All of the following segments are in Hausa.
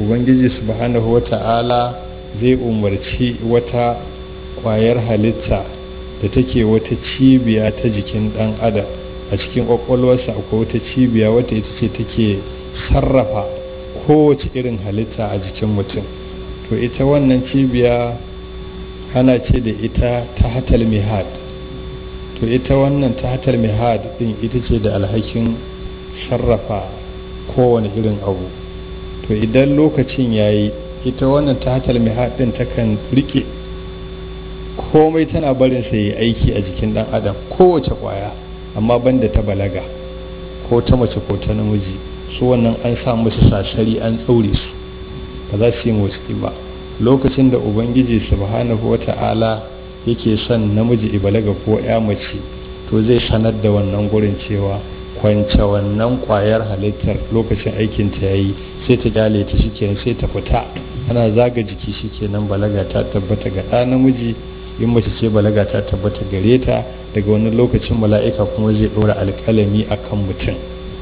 ubangiji subhanahu wata'ala zai umarci wata kwayar halitta da take wata cibiya ta jikin dan adam a cikin kwakwalwarsa akwai wata cibiya wata ita ce take sarrafa kowace irin halitta a jikin mutum to ita wannan cibiya ana ce da ita ta hatal mihad to ita wannan ta hatal mihad din ita ce da alhakin sarrafa kowane irin abu to idan lokacin yayi ita wannan ta hatal mihad din takan rike komai tana barin sa yi aiki a jikin dan adam kowace kwaya amma banda ta balaga ko ta mace ko ta namiji su wannan an sa musu sasari an tsaure su ba za su yi motsi ba lokacin da ubangiji subhanahu wata'ala yake son namiji ibalaga ko ya mace to zai sanar da wannan gurin cewa kwance wannan kwayar halittar lokacin aikin ta yayi sai ta kyale ta shikenan sai ta fita ana zaga jiki shikenan balaga ta tabbata ga ɗa namiji in mace ce balaga ta tabbata gare ta daga wani lokacin mala'ika kuma zai ɗora alƙalami akan mutum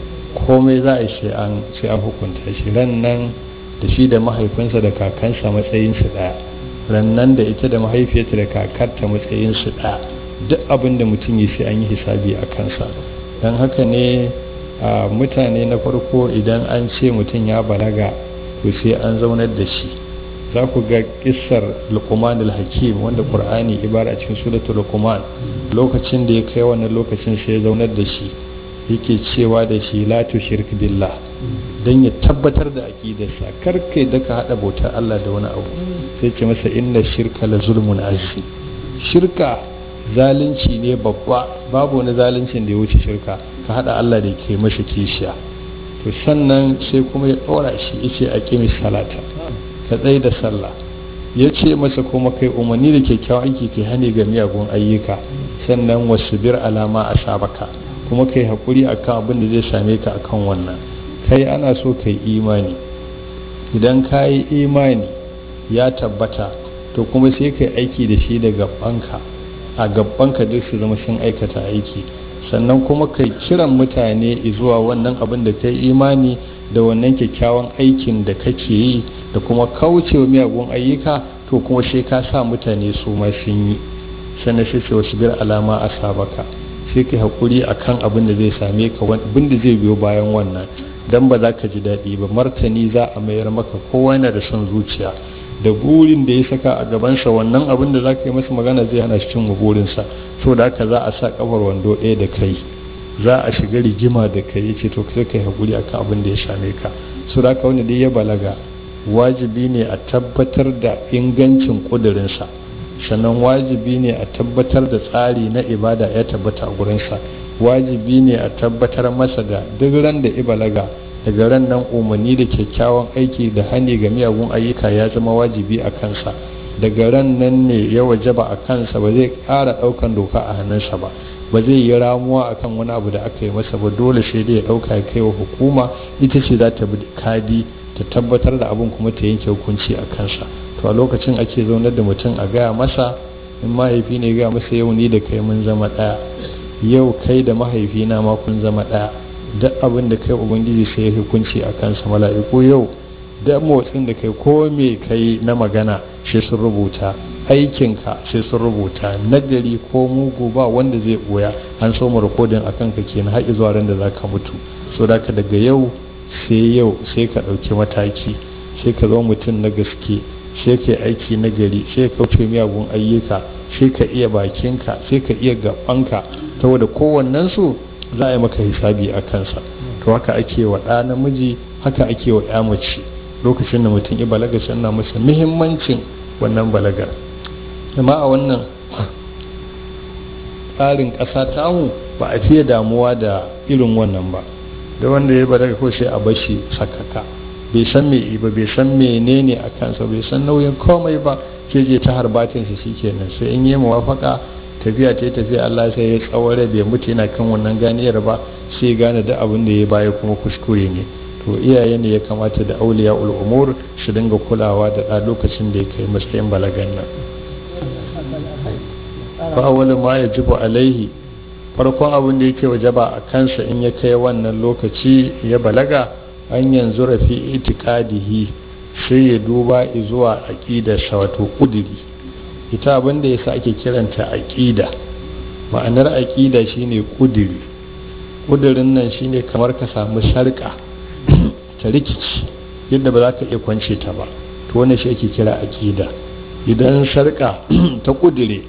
komai za a yi sai an sai an hukunta shi ran nan da shi da mahaifinsa da kakansa matsayinsu ɗaya rannan da ita da mahaifiyarta da kakarta matsayinsu ɗaya duk abin da mutum yi sai an yi hisabi a kansa don haka ne a mutane na farko idan an ce mutum ya balaga to sai an zaunar da shi za ku ga kissar luqman al-hakim wanda qur'ani ibara cikin suratul luqman lokacin da ya kai wannan lokacin sai ya zaunar da shi yake cewa da shi la tushrik billah dan ya tabbatar da aqidarsa kar kai da ka hada bautar Allah da wani abu sai ce masa inna shirka la zulmun azim shirka zalunci ne babba babu wani zaluncin da ya wuce shirka ka hada Allah da ke masa kishiya to sannan sai kuma ya ɗora shi yace aqimi salata ka tsaye da sallah ya ce masa kuma kai umarni da kyakkyawan aiki kai hane ga miyagun ayyuka sannan wasu bir alama a sabaka kuma kai haƙuri akan abin da zai same ka akan wannan kai ana so kai imani idan ka yi imani ya tabbata to kuma sai kai aiki da shi da gabanka a gabanka duk su zama sun aikata aiki sannan kuma kai kiran mutane zuwa wannan abin da kai imani da wannan kyakkyawan aikin da kake yi da kuma kaucewa miyagun ayyuka to kuma sai ka sa mutane su ma sun yi sannan sai ce wasu bir alama a sabaka sai kai haƙuri a kan abin da zai same ka abin da zai biyo bayan wannan dan ba za ka ji daɗi ba martani za a mayar maka kowa yana da son zuciya da burin da ya saka a gabansa wannan abin da za ka yi masa magana zai hana shi cin burinsa saboda haka za a sa kafar wando ɗaya da kai za a shiga rigima da kai yace to sai kai hakuri akan abin da ya same ka saboda haka wanda dai ya balaga wajibi ne a tabbatar da ingancin kudurinsa sannan wajibi ne a tabbatar da tsari na ibada ya tabbata a gurinsa wajibi ne a tabbatar masa da duk ran da ibalaga daga ran nan umarni da kyakkyawan aiki da hani ga miyagun ayyuka ya zama wajibi a kansa daga ran nan ne ya wajaba a kansa ba zai ƙara ɗaukan doka a hannunsa ba ba zai yi ramuwa akan wani abu da aka yi masa ba dole sai dai ya ɗauka ya kai wa hukuma ita ce za ta bi kadi ta tabbatar da abin kuma ta yanke hukunci a kansa to a lokacin ake zaunar da mutum a gaya masa in mahaifi ne gaya masa yau ni da kai mun zama ɗaya yau kai da mahaifina ma kun zama ɗaya duk abin da kai ubangiji sai ya hukunci a kansa mala'iku yau da motsin da kai ko me kai na magana sai sun rubuta aikinka sai sun rubuta nagari ko mugu ba wanda zai boya an so mu rikodin akan ka kenan har zuwa ran da zaka mutu so da ka daga yau sai yau sai ka ɗauki mataki sai ka zama mutum na gaske sai ka aiki na gari sai ka kauce miyagun ayyuka sai ka iya bakinka sai ka iya gabanka saboda kowannen su za a yi maka hisabi a kansa to haka ake wa ɗa namiji haka ake wa ya mace lokacin da mutum ya balaga sannan masa muhimmancin wannan balagar amma a wannan tsarin ƙasa tamu ba a fiye damuwa da irin wannan ba da wanda ya balaga ko sai a bashi sakaka bai san me ba bai san menene a kansa bai san nauyin komai ba ke je ta harbatin shi shikenan sai in yi muwafaka tafiya ta tafiya Allah sai ya tsaware bai mutu yana kan wannan ganiyar ba sai gane da abin da ya baya kuma kuskure ne to iyaye ne ya kamata da auliya umur su dinga kulawa da ɗa lokacin da ya kai matsayin balagan nan fa awwalu ma yajibu alaihi farkon abin da yake wajaba a kansa in ya kai wannan lokaci ya balaga an yanzu rafi itikadihi sai ya duba zuwa aƙidarsa wato ƙudiri ita abinda ya sa ake kiranta aƙida ma'anar aƙida shine ƙudiri ƙudirin nan shine kamar ka samu sarƙa ta rikici yadda ba za ka iya kwance ta ba to wannan shi ake kira aƙida idan sarƙa ta ƙudire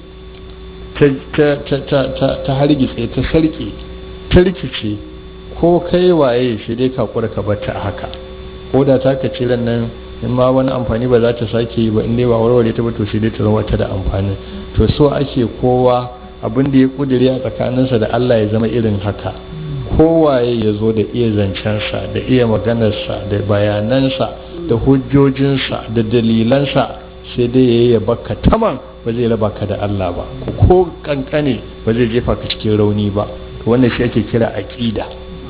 ta hargitse ta sarƙe ta rikice ko kai waye shi dai ka kura ka bata haka ko da ta ka cire nan in ma wani amfani ba za ta sake yi ba in dai ba warware ta ba to shi dai ta zama ta da amfani to so ake kowa abin da ya kudure a tsakaninsa da Allah ya zama irin haka kowaye ya zo da iya zancensa da iya maganarsa da bayanansa da hujjojinsa da dalilansa sai dai ya yi baka taman ba zai raba ka da Allah ba ko kankane ba zai jefa ka cikin rauni ba to wannan shi ake kira aqida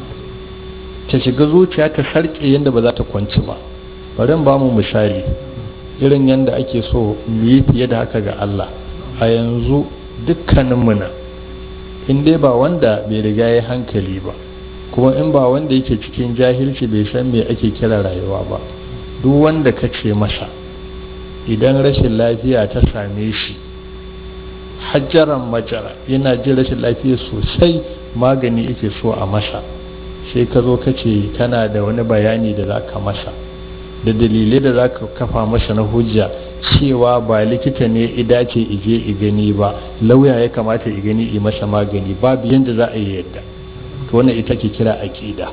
ta shiga zuciya ta sarke yadda ba za ta kwanci ba bari ba mu misali irin yadda ake so mu yi fiye da haka ga Allah a yanzu dukkaninmu nan in dai ba wanda bai riga ya hankali ba kuma in ba wanda yake cikin jahilci bai san me ake kira rayuwa ba duk wanda ka ce masa idan rashin lafiya ta same shi hajjaran majara yana jin rashin lafiya sosai magani yake so a masa sai ka zo ka ce kana da wani bayani da za ka masa da dalilai da za ka kafa masa na hujja cewa ba likita ne idace ije i gani ba lauya ya kamata i gani i masa magani babu yadda za a yi yadda to wannan ita ke kira aƙida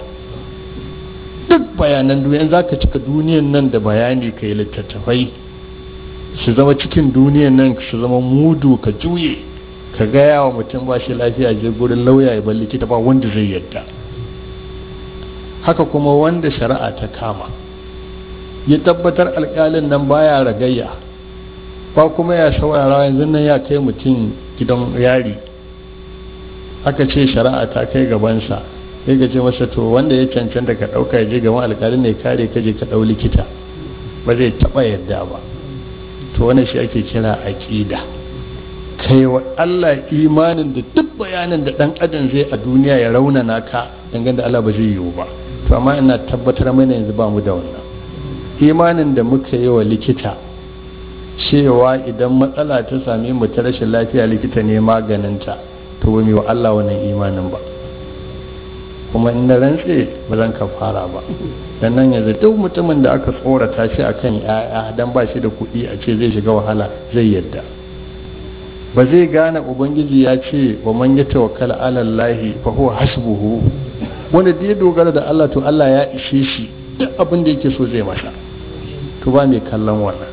duk bayanan duniya za ka cika duniyan nan da bayani ka yi littattafai su zama cikin duniyan nan su zama mudu ka juye ka gaya wa mutum ba shi lafiya je gurin lauya ya bar likita ba wanda zai yadda haka kuma wanda shari'a ta kama ya tabbatar alkalin nan baya ragayya ba kuma ya saurara yanzu nan ya kai mutum gidan yari aka ce shari'a ta kai gabansa sai ka ce masa to wanda ya cancanta ka ɗauka ya je gaban alkalin ne kare ka je ka ɗau likita ba zai taɓa yadda ba to wannan shi ake kira aƙida kai wa Allah imanin da duk bayanin da ɗan adam zai a duniya ya raunana ka dangane da Allah ba zai yiwu ba to amma ina tabbatar mana yanzu ba mu da wannan imanin da muka yi wa likita cewa idan matsala ta same mu ta rashin lafiya likita ne maganinta to ba mu wa Allah wannan imanin ba kuma in na rantse ba zan ka fara ba dan nan yanzu duk mutumin da aka tsorata shi akan ya'ya dan ba shi da kuɗi a ce zai shiga wahala zai yadda ba zai gane ubangiji ya ce wa man ya tawakkala ala Allah fa huwa hasbuhu wanda da ya dogara da Allah to Allah ya ishe shi duk abin da yake so zai masa to ba mai kallon wannan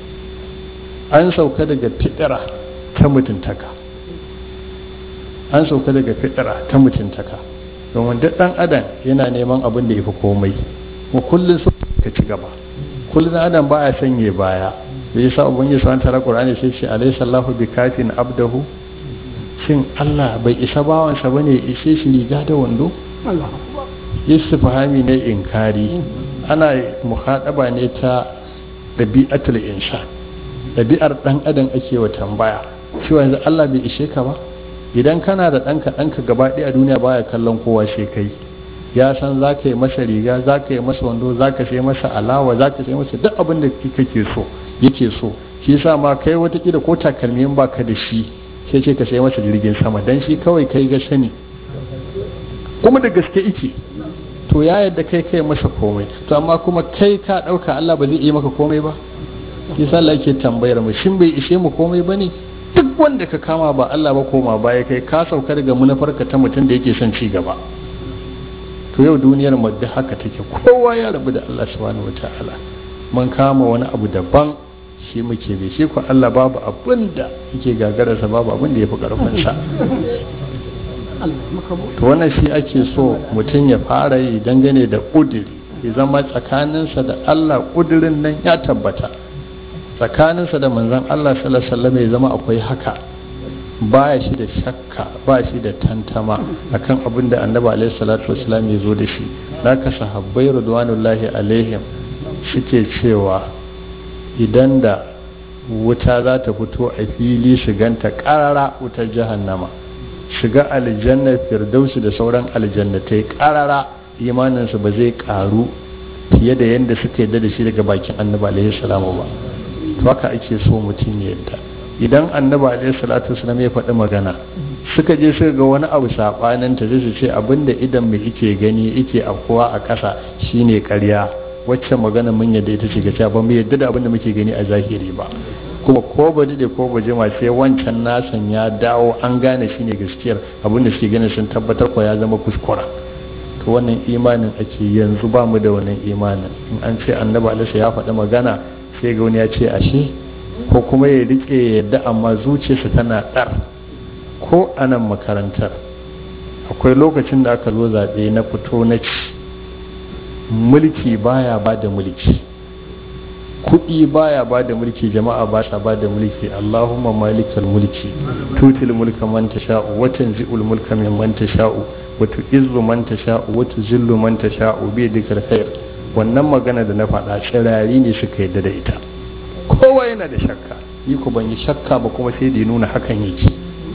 an sauka daga fitira ta mutuntaka an sauka daga fitira ta mutuntaka domin duk dan adam yana neman abin da ya fi komai mu kullum so ka ci gaba kullum adam ba ya sanye baya da yasa ubangiji subhanahu ta'ala qur'ani sai ce alayhi sallahu bi kafin abdahu shin Allah bai isa bawansa bane ishe shi riga da wando istifhami ne inkari ana muhadaba ne ta dabi'atul insan dabi'ar dan adam ake wa tambaya cewa yanzu Allah bai ishe ka ba idan kana da ɗanka ɗanka gaba ɗaya a duniya baya kallon kowa sai kai ya san za ka yi masa riga za ka yi masa wando za ka sai masa alawa za ka sai masa duk abin da kake so yake so shi yasa ma kai watakila ko takalmi in baka da shi sai ce ka sai masa jirgin sama dan shi kawai kai ga sani kuma da gaske ike to ya yadda kai kai masa komai to amma kuma kai ka ɗauka Allah ba zai yi maka komai ba yasa Allah yake tambayar mu shin bai ishe mu komai bane duk wanda ka kama ba Allah ba koma baya kai ka sauka daga munafarka ta mutum da yake son ci gaba to yau duniyar mu duk haka take kowa ya rabu da Allah subhanahu wataala mun kama wani abu daban shi muke bi shi ko Allah babu abin da yake gagararsa babu abin da ya fi karfinsa to wannan shi ake so mutum ya fara yi dangane da ƙudiri ya zama tsakaninsa da Allah ƙudirin nan ya tabbata tsakaninsa da manzon Allah sallallahu alaihi ya zama akwai haka baya shi da shakka ba shi da tantama akan abin da annabi alaihi salatu wasallam ya zo da shi naka sahabbai radwanullahi alaihim suke cewa idan da wuta za ta fito a fili su ganta karara wutar jahannama shiga aljanna firdausi da sauran aljannatai karara imaninsu ba zai karu fiye da yadda suka yadda da shi daga bakin annabi alaihi salamu ba to haka ake so mutum ya yadda idan annabi alaihi salatu wasallam ya faɗi magana suka je suka ga wani abu sabanin ta zai su ce abinda idan mu yake gani yake afkuwa a ƙasa shine ƙarya wacce magana mun yadda ita ce gaskiya ba mu yadda da abinda muke gani a zahiri ba kuma ko ba da ko ba jima sai wancan nasan ya dawo an gane shine gaskiyar abinda suke ganin sun tabbatar ko ya zama kuskura to wannan imanin ake yanzu ba mu da wannan imanin in an ce annabi alaihi ya faɗi magana sai ga wani ya ce ashe ko kuma ya rike yadda amma zuciyarsa tana ɗar ko anan makarantar akwai lokacin da aka zo zaɓe na fito na ci mulki baya ba da mulki kuɗi baya ba da mulki jama'a ba sa ba da mulki allahumma malikal mulki tutil mulka man tasha'u wa tanzi'ul mulka mimman tasha'u wa tu'izzu man tasha'u wa tuzillu man tasha'u bi yadikal khair wannan magana da na faɗa tsirari ne suka yadda da ita kowa yana da shakka ni ku ban yi shakka ba kuma sai da ya nuna hakan yake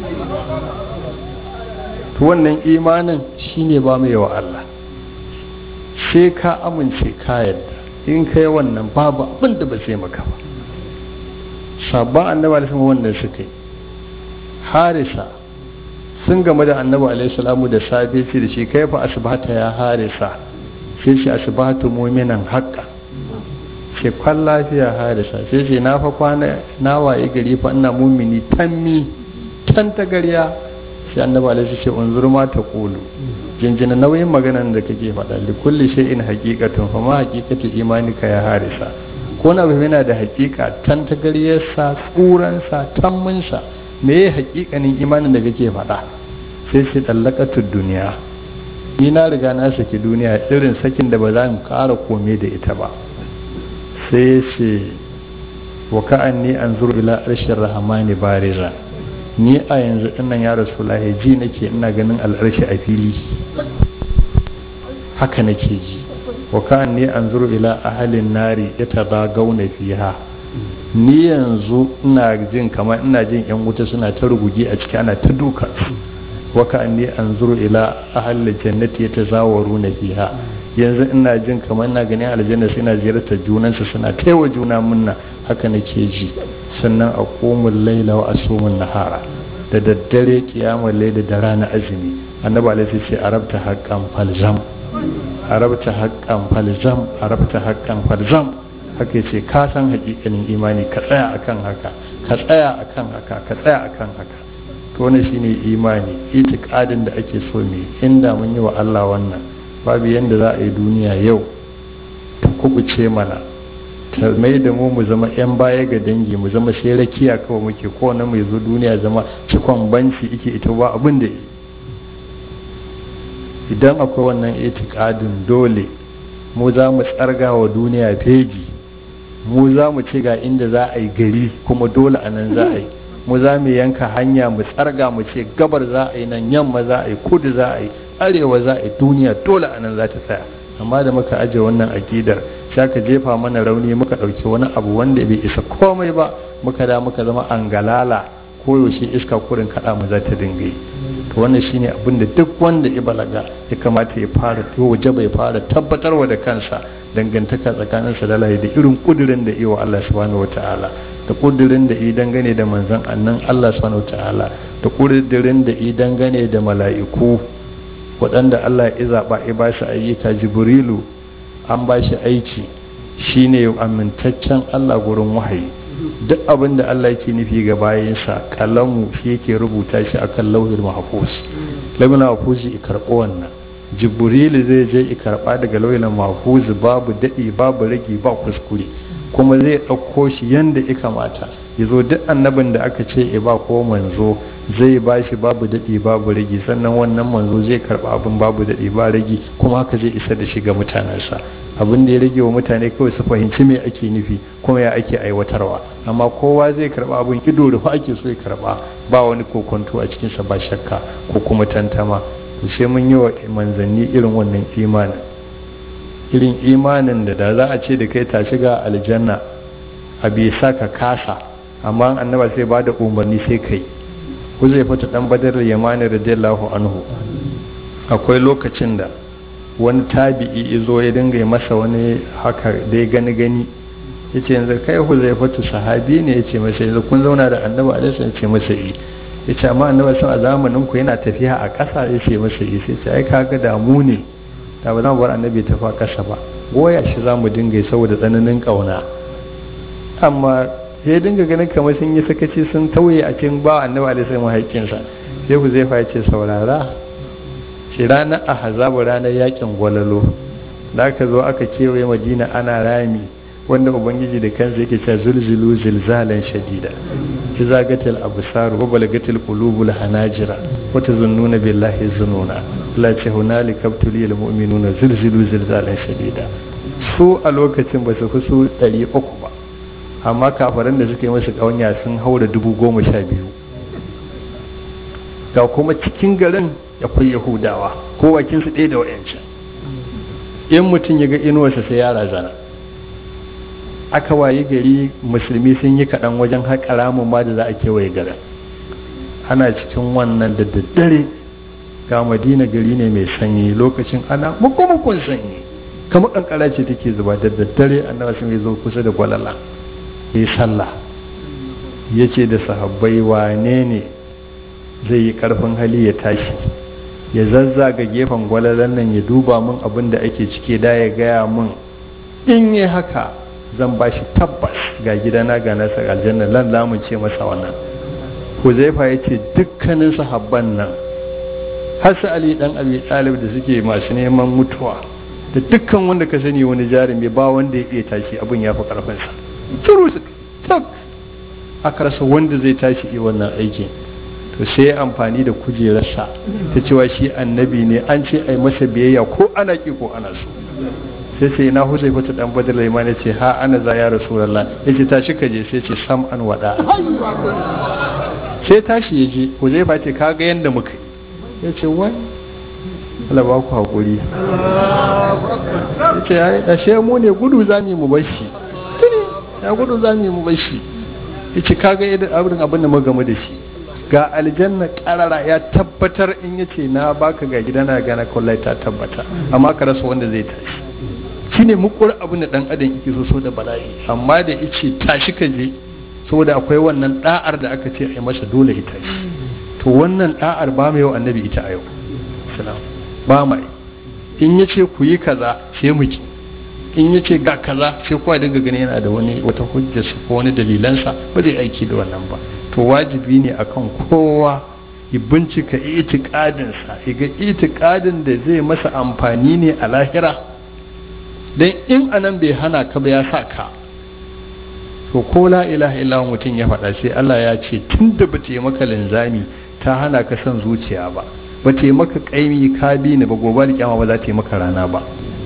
to wannan imanin shine ba mai wa Allah sai ka amince ka yadda in kai wannan babu abin da ba zai maka ba sabon annabi alaihi wannan suka yi harisa sun game da annabi alaihi salamu da safe ce da shi kai fa asbata ya harisa sai shi asbatu mu'minan haqqa ce kwan lafiya harisa sai ce na fa kwana na waye gari fa ina mumini tammi tan ta gariya sai annabi alaihi ce unzur ma ta qulu jinjina nauyin maganan da kake faɗa li kulli shay'in haqiqatun fa ma haqiqatu imanika ya harisa ko na bai yana da haqiqa tan ta gariyarsa tsuransa tamminsa me ya haqiqanin imanin da kake faɗa sai sai dallaqatud duniya ni na riga na saki duniya irin sakin da ba za mu ƙara kome da ita ba sai ce wa ka'anni anzuru ila arshir rahmani bariza ni a yanzu dinnan ya rasulullahi ji nake ina ganin al'arshi a fili haka nake ji wa ka'anni anzuru ila ahalin nari yatadagawna fiha ni yanzu ina jin kamar ina jin yan wuta suna ta rugugi a ciki ana ta duka wa ka'anni anzuru ila ahalil jannati yatazawaruna fiha yanzu ina jin kamar ina ganin aljanna suna ziyartar junansu suna taiwa juna munna haka nake ji sannan a komun laila wa asumun nahara da daddare kiyamar laila da rana azumi annabi alaihi ce arabta haqqan falzam arabta haqqan falzam arabta haqqan falzam haka yace ka san hakikanin imani ka tsaya akan haka ka tsaya akan haka ka tsaya akan haka to wannan shine imani itiqadin da ake so ne inda mun yi wa Allah wannan babu yadda za a yi duniya yau ta kubuce mana ta mai da mu mu zama 'yan baya ga dangi mu zama sai rakiya kawai muke kowane mai zo duniya zama cikon banci ike ita ba abin da idan akwai wannan itikadin dole mu za mu tsarga wa duniya feji mu za mu ce ga inda za a yi gari kuma dole a nan za a yi mu za mu yanka hanya mu tsarga mu ce gabar za a yi nan yamma za a yi kudu za a yi arewa za a yi duniya dole a nan za ta tsaya amma da muka aje wannan akidar sai ka jefa mana rauni muka ɗauki wani abu wanda bai isa komai ba muka da muka zama angalala koyaushe iska kurin kaɗa mu za ta dinga yi to wannan shine abin da duk wanda ya balaga ya kamata ya fara to waje bai fara tabbatarwa da kansa dangantaka tsakaninsa da Allah da irin kudirin da iya Allah subhanahu wataala da kudirin da yi dangane da manzon annan Allah subhanahu wataala da kudirin da yi dangane da mala'iku waɗanda Allah ya zaɓa ya ba shi ayyuka jibrilu an ba shi aiki shine amintaccen Allah gurin wahayi duk abin da Allah yake nufi ga bayansa kalamu shi yake rubuta shi akan lauhin mahfuz lauhin mahfuz ya karɓo wannan jibrilu zai je ya karɓa daga lauhin mahfuz babu daɗi babu rage ba kuskure kuma zai ɗauko shi yanda ya kamata ya zo duk annabin da aka ce ya ba ko manzo zai ba shi babu daɗi babu ragi sannan wannan manzo zai karɓa abin babu daɗi ba ragi kuma haka zai isa da shi ga mutanensa abin da ya rage wa mutane kawai su fahimci me ake nufi kuma ya ake aiwatarwa amma kowa zai karɓa abin ido da ake so ya karɓa ba wani kokonto a cikinsa ba shakka ko kuma tantama to sai mun yi wa manzanni irin wannan imanin irin imanin da da za a ce da kai ta shiga aljanna a bisa ka kasa amma annaba sai ba da umarni sai kai ku zai fita dan badar yamani radiyallahu anhu akwai lokacin da wani tabi'i izo ya dinga masa wani haka dai gani gani ya ce yanzu kai huzaifatu sahabi ne ya ce masa yanzu kun zauna da annabi alaihi ya ce masa yi ya ce amma annabi sun a zamanin ku yana tafiya a ƙasa ya ce masa yi sai ce ai kaga damu ne da ba za mu bar annabi tafi a ƙasa ba goya shi za mu dinga saboda tsananin ƙauna amma sai dinga ganin kamar sun yi sakaci sun tauye a cikin ba annabi alaihi salam haƙƙinsa sai ku zai ce saurara shi ranar ahzabu ranar yakin gwalalo da aka zo aka kewaye madina ana rami wanda ubangiji da kansa yake cewa zulzulu zilzalan shadida ki zagatil absar wa balagatil qulubul hanajira wa tazunnuna billahi zununa la ce hunalika abtulil mu'minuna zulzulu zilzalan shadida su a lokacin ba su fi su 300 ba amma kafaran da suka yi masu kawanya sun haura dubu goma sha biyu ga kuma cikin garin akwai yahudawa ko wakin su ɗaya da wayancan in mutum ya ga inuwarsa sai ya razana aka wayi gari musulmi sun yi kaɗan wajen haƙa ramin ma da za a kewaye garin ana cikin wannan da daddare ga madina gari ne mai sanyi lokacin ana mukumukun sanyi kamar ƙanƙara ce take zuba da daddare annabi sun zo kusa da gwalala yi sallah ya ce da sahabbai wane ne zai yi ƙarfin hali ya tashi ya zazzaga gefen gwalalan nan ya duba min abin da ake cike da ya gaya min in yi haka zan ba shi tabbas ga gidana ga nasa aljanna lan lamun ce masa wannan huzaifa ya ce dukkanin sahabban nan har su ali dan abi talib da suke masu neman mutuwa da dukkan wanda ka sani wani jarumi ba wanda ya iya tashi abin ya fi karfinsa turu su tak aka rasa wanda zai tashi yi wannan aikin to sai ya amfani da kujerarsa ta cewa shi annabi ne an ce ai masa biyayya ko ana ki ko ana so sai sai na huzai fata dan badar laiman ya ce ha ana za ya rasulullah ya ce tashi ka je sai ce sam an wada sai tashi ya je huzai fa ce ka ga yanda muka ya ce wai Allah ba ku hakuri ya ce ya ashe mu ne gudu za mu bashi ya gudu za mu bashi ya ce ka ga abin abin da muka gamu da shi ga aljanna karara ya tabbatar in ya ce na baka ga gidana gana kwallai ta tabbata amma ka rasa wanda zai tashi shine mukur abin da dan adam yake so so da bala'i amma da yace tashi ka je saboda akwai wannan da'ar da aka ce a masa dole ya tashi to wannan da'ar ba mai yau annabi ita a yau salam ba mai in yace ku yi kaza sai mu ki in yace ga kaza sai kowa daga gani yana da wani wata hujjarsa ko wani dalilansa ba zai aiki da wannan ba to wajibi ne akan kowa ya bincika itikadinsa ga itikadin da zai masa amfani ne a lahira don in anan bai hana ka ba ya sa ka to ko la ilaha illallah mutum ya faɗa sai Allah ya ce tun da ba ta yi maka linzami ta hana ka son zuciya ba ba ta yi maka ƙaimi ka bi ni ba gobe da kyama ba za ta yi maka rana ba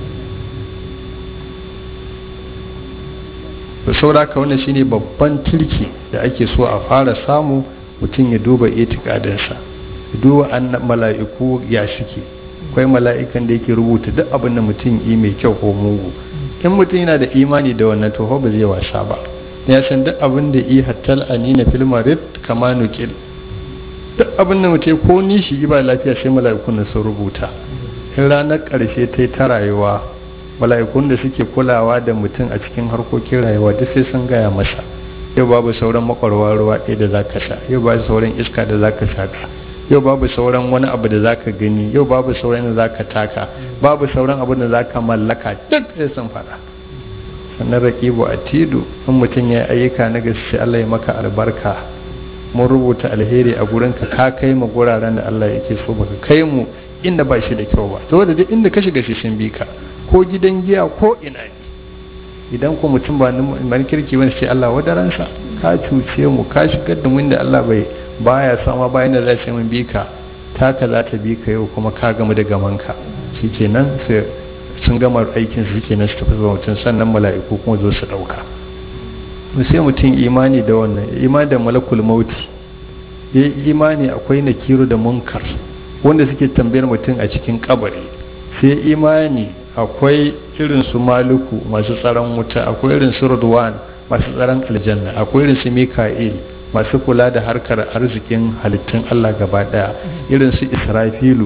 da saura ka wannan shine babban tilki da ake so a fara samu mutum ya duba itikadinsa ya duba an mala'iku ya suke akwai mala'ikan da yake rubuta duk abin da mutum yi mai kyau ko mugu in mutum yana da imani da wannan to ba zai wasa ba ya san duk abin da yi hattal anina fil marid kama nukil duk abin da mutum ko nishi ba lafiya sai mala'ikun sun rubuta in ranar karshe ta yi ta rayuwa mala'ikun da suke kulawa da mutum a cikin harkokin rayuwa duk sai sun gaya masa yau babu sauran makwarwa ruwa ɗaya da zaka sha yau babu sauran iska da zaka shaka yau babu sauran wani abu da zaka gani yau babu sauran da zaka taka babu sauran abu da zaka mallaka duk sai sun faɗa sannan raqibu atidu in mutum ya ayyuka na gaske Allah ya maka albarka mun rubuta alheri a gurinka ka kai mu guraren da Allah yake so baka kai mu inda ba shi da kyau ba saboda duk inda ka shiga shi sun bi ka ko gidan giya ko ina ne idan ko mutum ba nan kirki wani sai Allah wadaransa ka cuce mu ka shigar da mu inda Allah bai baya sama bayan da zai mun bi ka taka za ta bi ka yau kuma ka gama da gamanka shikenan sai sun gama aikin su shikenan su tafi zuwa mutum sannan mala'iku kuma zo su dauka sai mutum imani da wannan imani da malakul mauti ya imani akwai nakiru da munkar wanda suke tambayar mutum a cikin kabari sai imani akwai irin su maluku masu tsaron wuta akwai irin su rudwan masu tsaron aljanna akwai irin su mika'il masu kula da harkar arzikin halittun Allah gaba daya irin su israfilu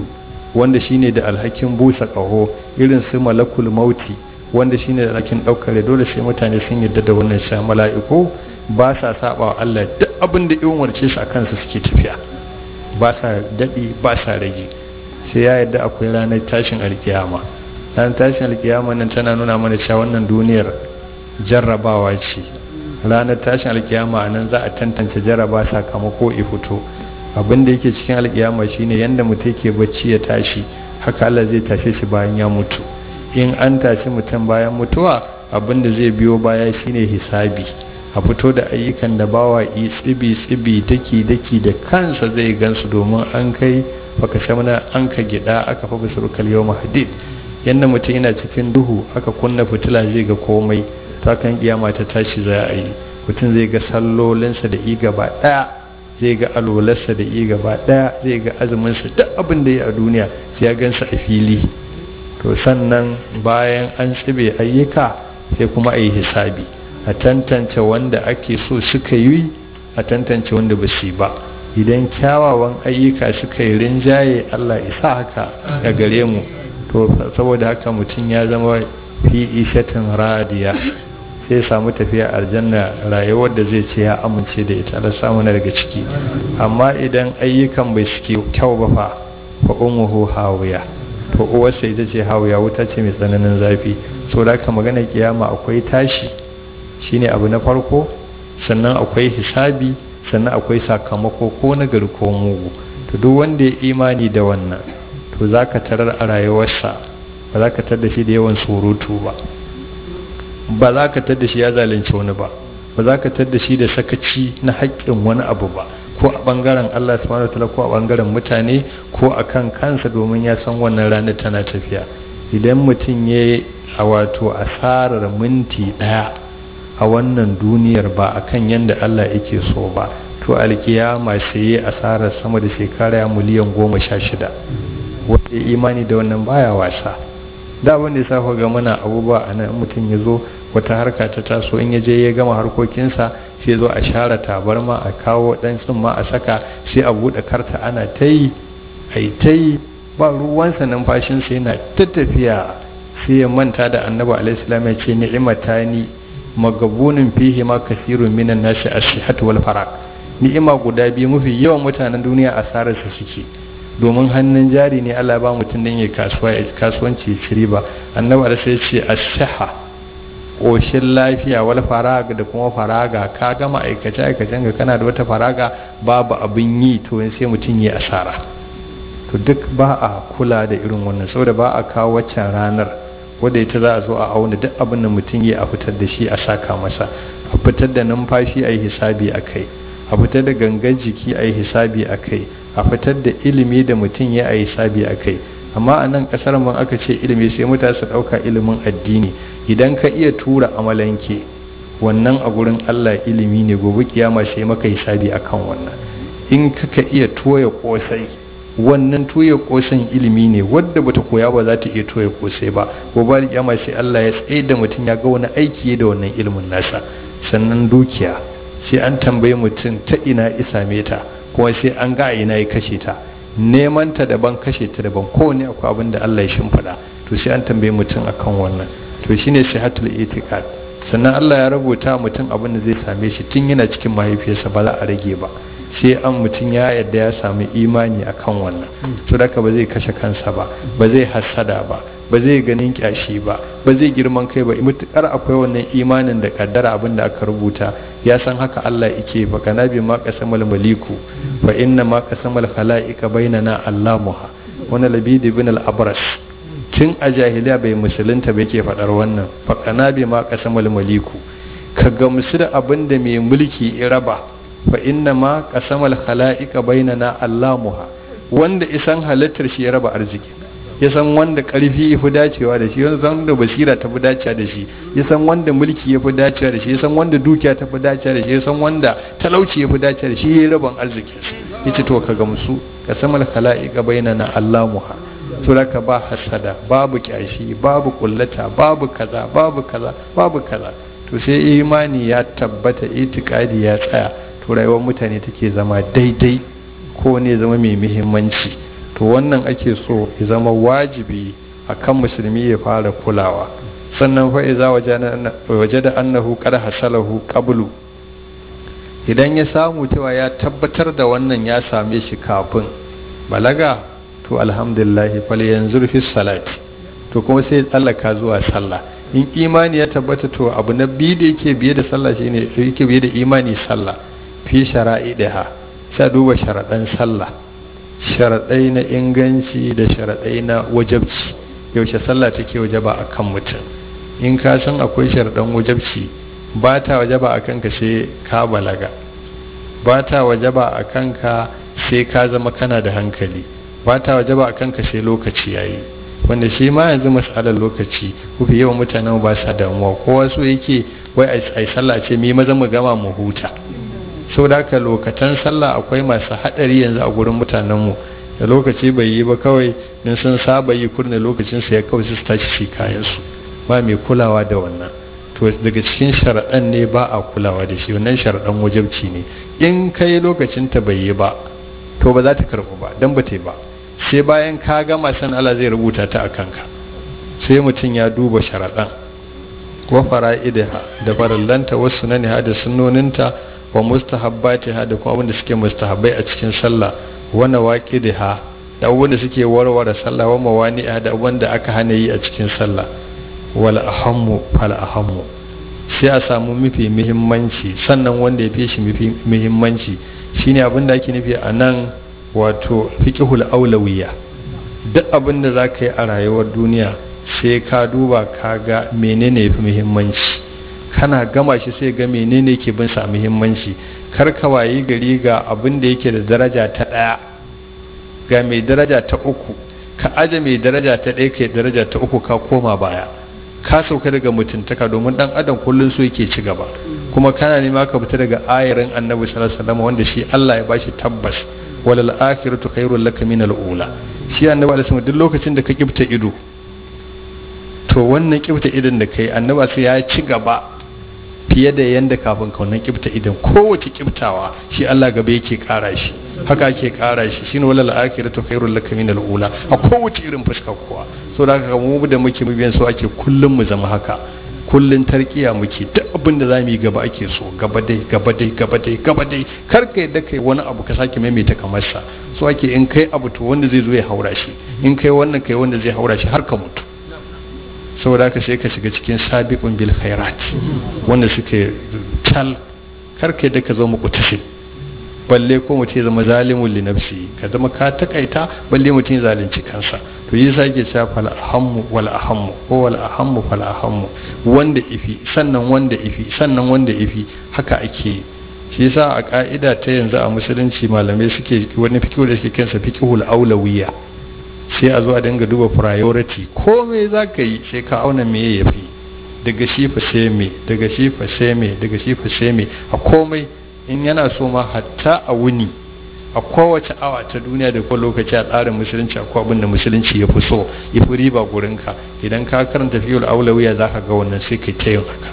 wanda shine da alhakin busa ƙaho irin su malakul mauti wanda shine da alhakin ɗaukar dole sai mutane sun yarda da wannan sha mala'iku ba sa saba wa Allah duk abin da in warce su a kansu suke tafiya ba sa daɗi ba sa rage sai ya yarda akwai ranar tashin alkiyama ranar tashin alkiyama nan tana nuna mana cewa wannan duniyar jarrabawa ce ranar tashin alkiyama nan za a tantance jarraba sakamako i fito abin da yake cikin alkiyama shine yanda mutum yake bacci ya tashi haka Allah zai tashe shi bayan ya mutu in an tashi mutum bayan mutuwa abin da zai biyo baya shine hisabi a fito da ayyukan da bawa yi tsibi tsibi daki daki da kansa zai gansu domin an kai baka shamna an ka gida aka fa bisurkal yawm hadid yanda mutum yana cikin duhu aka kunna fitila zai ga komai ta kan kiyama ta tashi za a yi mutum zai ga sallolinsa da i gaba daya zai ga alwalarsa da i gaba daya zai ga azuminsa duk abin da ya a duniya sai ya gansa a fili to sannan bayan an tsibe ayyuka sai kuma a yi hisabi a tantance wanda ake so suka yi a tantance wanda ba su ba idan kyawawan ayyuka suka yi rinjaye Allah isa haka a gare mu to saboda haka mutum ya zama fi ishatin radiya sai samu tafiya aljanna rayuwar da zai ce ya amince da ita Allah samu na daga ciki amma idan ayyukan bai suke kyau ba fa fa ummuhu hawiya to uwarsa ita ce hawiya wuta ce mai tsananin zafi saboda haka magana kiyama akwai tashi shine abu na farko sannan akwai hisabi sannan akwai sakamako ko na gari ko mugu to duk wanda ya imani da wannan to za ka tarar a rayuwarsa ba za ka tarar da shi da yawan surutu ba ba za ka tarar da shi ya zalunci wani ba ba za ka tarar da shi da sakaci na haƙƙin wani abu ba ko a ɓangaren Allah subhanahu wa ta'ala ko a ɓangaren mutane ko a kan kansa domin ya san wannan ranar tana tafiya idan mutum ya a wato asarar minti ɗaya a wannan duniyar ba a kan yadda Allah yake so ba to alkiyama sai ya asarar sama da shekara miliyan goma sha shida wanda imani da wannan baya wasa da wanda ya safa ga mana abubuwa a nan mutum ya zo wata harka ta taso in ya je ya gama harkokinsa sai zo a share tabarma a kawo dan tsumma a saka sai a buɗe karta ana ta yi a yi ta yi ba ruwansa numfashinsa yana ta tafiya sai ya manta da annabi alaihi salam ya ce ni'imatani magabunin fihi ma kasirun minan nasi as-sihhatu wal faraq ni'ima guda biyu mafi yawan mutanen duniya asarar su suke domin hannun jari ne Allah ba mutum dan ya kasuwa ya kasuwanci ci riba annabi da sai ce as-sihha koshin lafiya wal faraga da kuma faraga ka gama aikace aikacen ga kana da wata faraga babu abin yi to sai mutum ya asara to duk ba a kula da irin wannan saboda ba a kawo waccan ranar wadda ita za a zo a auna duk abin da mutum ya a fitar da shi a saka masa a fitar da numfashi a yi hisabi a kai a fitar da gangan jiki a yi hisabi a kai a fitar da ilimi da mutum ya a yi hisabi a kai amma a nan kasar man aka ce ilimi sai mutane su ɗauka ilimin addini idan ka iya tura amalanke wannan a gurin allah ilimi ne gobe kiyama sai maka hisabi akan wannan in ka iya toya kosai wannan tuya kosan ilimi ne wadda bata koya ba za ta iya toya kosai ba gobe kiyama sai Allah ya tsaye da mutum ya ga wani aiki da wannan ilimin nasa sannan dukiya sai an tambayi mutum ta ina isa ta kuma sai an ga ina ya kashe ta neman ta daban kashe ta daban kowane akwai abin da Allah ya shimfiɗa to sai an tambayi mutum akan wannan to shine sihatul itiqad sannan Allah ya rubuta mutum abin da zai same shi tun yana cikin mahaifiyarsa ba za a rage ba sai an mutum ya yadda ya sami imani akan wannan so da ba zai kashe kansa ba ba zai hassada ba ba zai ganin kyashi ba ba zai girman kai ba mutukar akwai wannan imanin da kaddara abin da aka rubuta ya san haka Allah yake fa kana bi ma qasamal maliku fa inna ma qasamal khalaiqa bainana allamuha wani labid ibn al-abras tun a jahiliya bai musulunta bai ke faɗar wannan fa kana bi ma qasamal maliku ka gamsu da abin da mai mulki ya raba fa inna ma qasamal khalaiqa bainana allamuha wanda isan halittar shi ya raba arziki ya san wanda karfi ya fi dacewa da shi ya san wanda basira ta fi dacewa da shi ya san wanda mulki ya fi dacewa da shi ya san wanda dukiya ta fi dacewa da shi ya san wanda talauci ya fi dacewa da shi ya yi rabon arzikin su ya ce to ka gamsu qasamal khalaiqa bainana allamuha to ka ba hasada babu kyashi babu kullata babu kaza babu kaza babu kaza to sai imani ya tabbata itikadi ya tsaya to rayuwar mutane take zama daidai ko ne zama mai muhimmanci to to wannan ake so ya zama wajibi akan musulmi ya fara kulawa sannan fa iza waje da annahu qad hasalahu qablu idan ya samu cewa ya tabbatar da wannan ya same shi kafin balaga to alhamdulillah fal yanzur fi salati to kuma sai tsallaka zuwa sallah in imani ya tabbata to abu na biyu da yake biye da sallah shine yake biye da imani sallah fi shara'idiha sai duba sharaɗan sallah sharaɗai na inganci da sharaɗai na wajabci yaushe sallah take wajaba a kan mutum in ka san akwai sharaɗan wajabci ba ta wajaba a kanka sai ka balaga ba ta wajaba a kanka sai ka zama kana da hankali ba ta wajaba a kanka sai lokaci yayi wanda shi ma yanzu masalar lokaci kufi yawan mutanen ba sa damuwa kowa so yake wai a sallah ce mi maza mu gama mu huta sau da haka lokacin sallah akwai masu haɗari yanzu a gurin mutanenmu da lokaci bai yi ba kawai in sun saba yi kurne lokacin su ya kawai su tashi shi kayansu ba mai kulawa da wannan to daga cikin sharaɗan ne ba a kulawa da shi wannan sharaɗan wajabci ne in kai lokacin ta bai yi ba to ba za ta karɓu ba dan ba ta yi ba sai bayan ka gama san Allah zai rubuta ta a kanka sai mutum ya duba sharaɗan wa fara'idaha da farallanta wasu na da sunnoninta wa mustahabbatiha da kuma abinda suke mustahabbai a cikin sallah wa nawaqidiha da abinda suke warware sallah wa mawani'a da abinda aka hana yi a cikin sallah wal ahammu fal ahammu sai a samu mafi muhimmanci sannan wanda ya fi shi mafi muhimmanci shine abinda ake nufi a nan wato fiqhul aulawiyya duk abinda za ka yi a rayuwar duniya sai ka duba ka ga menene yafi muhimmanci kana gama shi sai ga menene ke bin sa muhimmanci kar ka wayi gari ga abin da yake da daraja ta ɗaya ga mai daraja ta uku ka aje mai daraja ta ɗaya kai daraja ta uku ka koma baya ka sauka daga mutuntaka domin dan adam kullun so yake ci gaba kuma kana nema ka fita daga ayarin annabi sallallahu alaihi wasallam wanda shi Allah ya bashi tabbas walal akhiratu khairul laka min al ula shi annabi alaihi wasallam duk lokacin da ka kibta ido to wannan kibta idon da kai annaba sai ya ci gaba fiye da yanda kafin kaunan kibta idan kowace kibtawa shi Allah gaba yake kara shi haka ake kara shi shine walal akhiratu khairul laka min ula a kowace irin fuska kuwa so da haka mu da muke biyan so ake kullum mu zama haka kullun tarkiya muke duk abin da zamu yi gaba ake so gaba dai gaba dai gaba dai gaba dai kar ka yadda kai wani abu ka sake maimaita kamar sa so ake in kai abu to wanda zai zo ya haura shi in kai wannan kai wanda zai haura shi har ka mutu saboda haka sai ka shiga cikin sabiqun bil khairat wanda suke tal karke da ka zo muku tafi balle ko mutum ya zama zalimun li nafsi ka zama ka takaita balle mutum ya zalunci kansa to yi sa ke cewa fal ahammu wal ahammu ko wal ahammu fal ahammu wanda ifi sannan wanda ifi sannan wanda ifi haka ake shi yasa a ka'ida ta yanzu a musulunci malamai suke wani fikihu da suke kansa fiqhul aulawiyya sai a zo a dinga duba priority komai za ka yi sai ka auna me ya fi daga shi fa sai me daga shi fa sai me daga shi fa sai me a komai in yana so ma hatta a wuni a kowace awa ta duniya da ko lokaci a tsarin musulunci akwai abin da musulunci ya fi so ya fi riba gurinka idan ka karanta fiyul aulawiya za ka ga wannan sai kai ta yin haka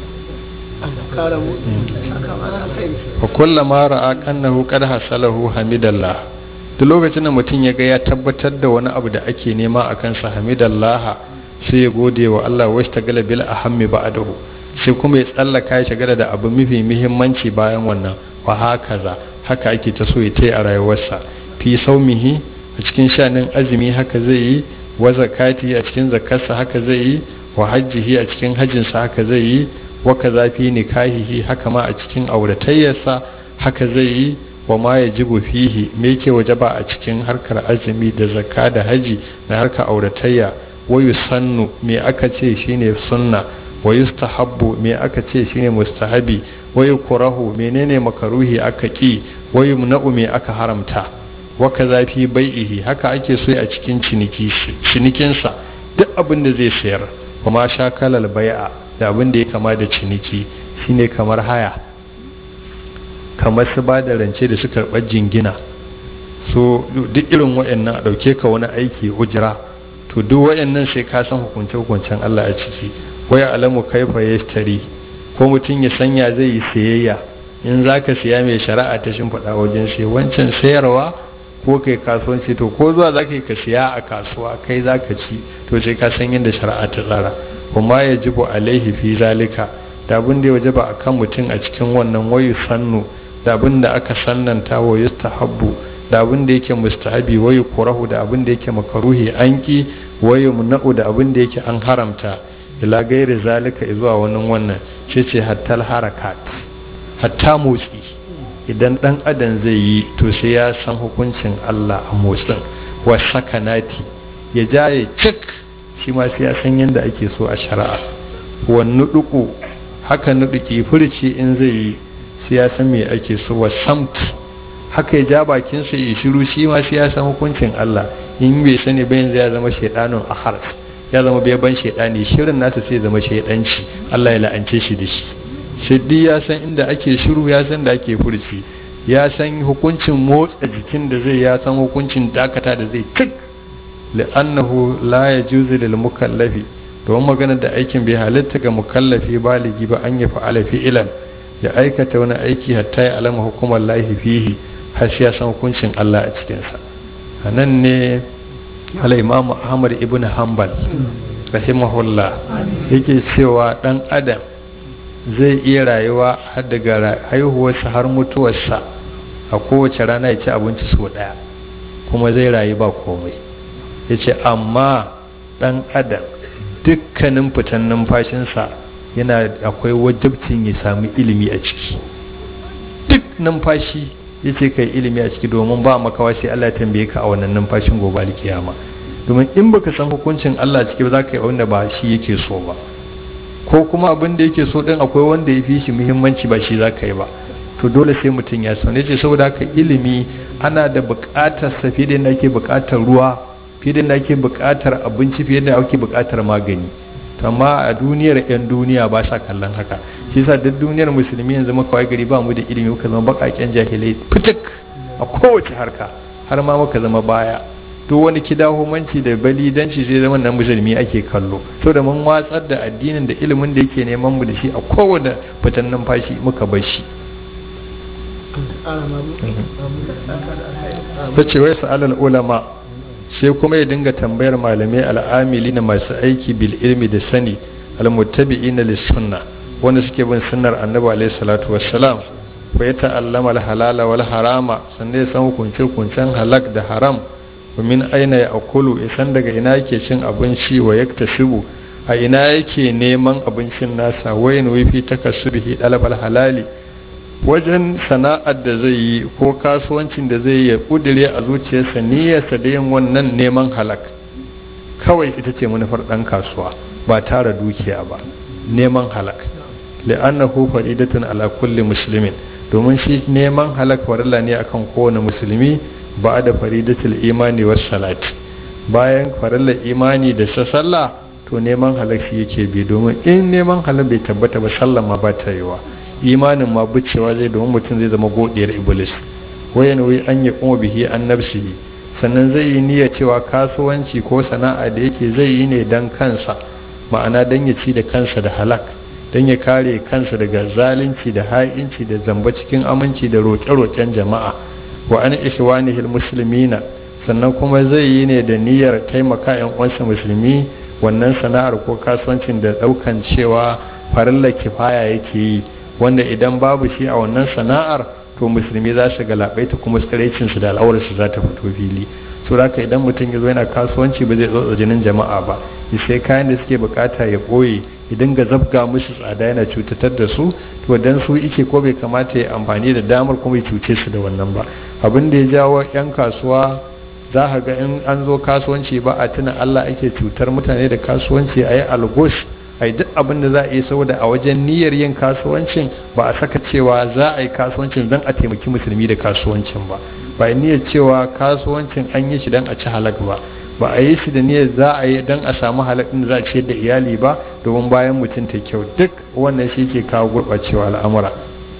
wa kullama ra'a kannahu qad hasalahu hamidallah duk lokacin da mutum ya ga ya tabbatar da wani abu da ake nema a kansa hamidallah sai ya gode wa Allah wa shtagala bil ahammi ba'dahu sai kuma ya tsallaka ya shagala da abu mafi muhimmanci bayan wannan wa hakaza haka ake ta so ya tai a rayuwarsa fi saumihi a cikin shanin azumi haka zai yi wa zakati a cikin zakarsa haka zai yi wa hajjihi a cikin hajjinsa haka zai yi wa kaza fi nikahihi haka ma a cikin auratayyarsa haka zai yi wa ma ya jibu fihi me yake wajaba a cikin harkar azumi da zakka da haji da harkar auratayya wa yusannu me aka ce shine sunna wa yustahabbu me aka ce shine mustahabi wa yukrahu menene makaruhi aka ki wa yumna'u me aka haramta wa kaza fi bai'ihi haka ake so a cikin ciniki cinikinsa duk abin da zai sayar kuma shakalal bai'a da abin da ya kama da ciniki shine kamar haya kamar su ba da rance da suka karɓar jingina so duk irin waɗannan a ɗauke ka wani aiki ujira to duk waɗannan sai ka san hukunce hukuncen Allah a ciki waya alamu kaifa ya tari ko mutum ya sanya zai yi sayayya in za ka siya mai shari'a ta shimfiɗa wajen sai wancan sayarwa ko kai kasuwanci to ko zuwa za ka yi ka siya a kasuwa kai za ka ci to sai ka san yadda shari'a ta tsara kuma ya jibo alaihi fi zalika da abin da ya waje ba a kan mutum a cikin wannan wayu sannu da abin da aka sannanta wa yustahabbu da abin da yake mustahabi wayu kurahu da abin da yake makaruhi an ki wayu muna'u da abin da yake an haramta ila gairi zalika zuwa wannan wannan shi ce hattal harakat hatta motsi idan dan adam zai yi to sai ya san hukuncin Allah a motsin wa sakanati ya jaye cik shi ma sai ya san yadda ake so a shari'a wa nuduku haka nuduki furci in zai yi sai ya san me ake so wa samt haka ya ja bakin sa ya shiru shi ma sai ya san hukuncin Allah in bai sani ba yanzu ya zama shaidanun ahar ya zama bai ban shaidani shirin nasa sai ya zama shaidanci Allah ya la'ance shi da shi shiddi ya san inda ake shiru ya san da ake furci ya san hukuncin motsa jikin da zai ya san hukuncin dakata da zai tik li'annahu la yajuzu lil mukallafi domin magana da aikin bai halitta ga mukallafi baligi ba an yi fa'ala fi'ilan ya aikata wani aiki hatta ya alama hukumar lahi fihi har sai ya san hukuncin Allah a cikinsa a nan ne al-imam Ahmad ibn Hanbal rahimahullah yake cewa dan adam zai iya rayuwa har daga haihuwarsa har mutuwarsa a kowace rana ya ci abinci sau ɗaya kuma zai rayu ba komai ya ce amma ɗan adam dukkanin fitan numfashinsa yana akwai wajabcin ya sami ilimi a ciki duk numfashi ya ce kai ilimi a ciki domin ba makawa sai Allah ya tambaye ka a wannan numfashin gobe alkiyama domin in baka san hukuncin Allah ciki ba za ka yi wanda ba shi yake so ba ko kuma abin da yake so din akwai wanda ya fi shi muhimmanci ba shi za ka yi ba to dole sai mutum ya san yace saboda haka ilimi ana da buƙatar sa fiye da ake buƙatar ruwa fiye da ake buƙatar abinci fiye da ake buƙatar magani amma a duniyar yan duniya ba sa kallon haka shi yasa duk duniyar musulmi yanzu muka wai gari ba mu da ilimi muka zama baƙaƙen jahilai fitik a kowace harka har ma muka zama baya duk wani kidahumanci da balidanci sai zama nan musulmi ake kallo so da mun watsar da addinin da ilimin da yake neman mu da shi a kowane fitan numfashi muka bar shi ta ce wai sa'alal ulama sai kuma ya dinga tambayar malamai al'amili na masu aiki bil ilmi da sani almuttabi'ina lis sunna wanda suke bin sunnar annabi alaihi salatu wassalam fa ya ta'allama al halala wal harama sannan ya san hukunce hukuncen halak da haram min aina ya akulu isan daga ina yake cin abinci wa yaktasibu a ina yake neman abincin nasa wayin wifi takassubihi dalabal halali wajen sana'ar da zai yi ko kasuwancin da zai yi kudire a zuciyarsa niyyarsa da yin wannan neman halak kawai ita ce manufar dan kasuwa ba tara dukiya ba neman halak li'annahu faridatun ala kulli muslimin domin shi neman halak farilla ne akan kowane musulmi ba da faridatul imani was salat bayan farillar imani da sa sallah to neman halak shi yake bi domin in neman halak bai tabbata ba sallah ma ba ta yiwa imanin ma bucewa zai domin mutum zai zama godiyar iblis wayan wai an yi kuma bihi an nafsihi sannan zai yi niyyar cewa kasuwanci ko sana'a da yake zai yi ne dan kansa ma'ana dan ya ci da kansa da halak dan ya kare kansa daga zalunci da ha'inci da zamba cikin aminci da roƙe-roƙen jama'a wa an ihwanihil muslimina sannan kuma zai yi ne da niyyar taimaka yan uwansa musulmi wannan sana'ar ko kasuwancin da daukan cewa farilla kifaya yake yi wanda idan babu shi a wannan sana'ar to musulmi za su galabaita kuma tsiraicin su da al'aurar su za ta fito fili so haka idan mutum ya zo yana kasuwanci ba zai tsotsa jinin jama'a ba sai kayan da suke bukata ya boye idan ga zabga musu tsada yana cutatar da su to dan su ike ko bai kamata ya amfani da damar kuma ya cuce su da wannan ba abin da ya jawo yan kasuwa za ka ga in an zo kasuwanci ba a tuna Allah ake cutar mutane da kasuwanci a yi algos a yi duk abin da za a yi saboda a wajen niyyar yin kasuwancin ba a saka cewa za a yi kasuwancin don a taimaki musulmi da kasuwancin ba ba a niyyar cewa kasuwancin an yi shi don a ci halak ba ba a yi shi da niyyar za a yi don a samu halakin da za a ciyar da iyali ba domin bayan mutum ta kyau duk wannan shi ke kawo gurɓacewa al'amura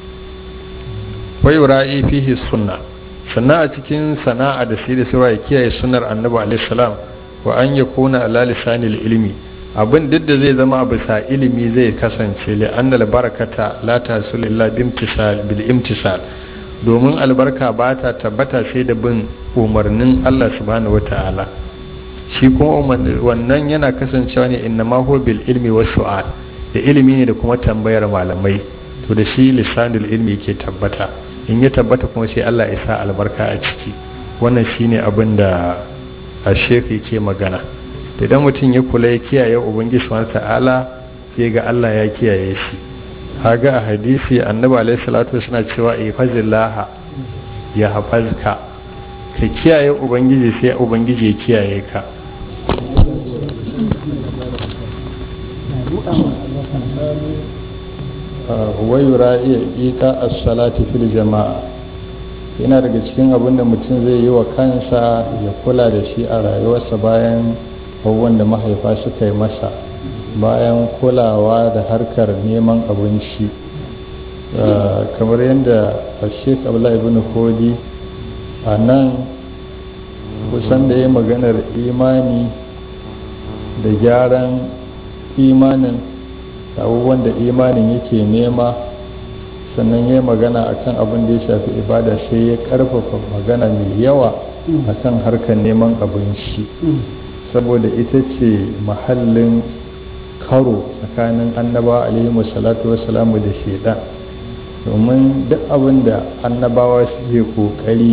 wai ra'i fihi sunna sannan a cikin sana'a da sai da sai ya kiyaye sunnar annabi alaihi salam wa an yakuna ala lisanil ilmi abin duk da zai zama bisa ilimi zai kasance li annal barakata la tasul illa bimtisal bil imtisal domin albarka ba ta tabbata sai da bin umarnin Allah subhanahu wata'ala shi kuma wannan yana kasancewa ne inna ma huwa bil ilmi was su'al da ilimi ne da kuma tambayar malamai to da shi lisanul ilmi ke tabbata in ya tabbata kuma sai Allah ya sa albarka a ciki wannan shine abin da a shefi ke magana da idan mutum ya kula ya kiyaye ubangiji subhanahu ta'ala sai ga Allah ya kiyaye shi haga a hadisi annabi alaihi salatu suna cewa ihfazillah ya hafazka ka kiyaye ubangiji sai ubangiji ya kiyaye ka wayura iya ita as-salati fil jama'a yana daga cikin abin da mutum zai yi wa kansa ya kula da shi a rayuwarsa bayan abubuwan da mahaifa suka yi masa bayan kulawa da harkar neman abinci kamar yadda sheik abdullahi ibn kodi a nan kusan da ya maganar imani da gyaran imanin abubuwan da imanin yake nema sannan ya magana akan abin da ya shafi ibada sai ya karfafa magana mai yawa akan harkar neman abinci saboda ita ce mahallin karo tsakanin annaba alaihi salatu wasalamu da shaidan domin duk abin da annabawa suke kokari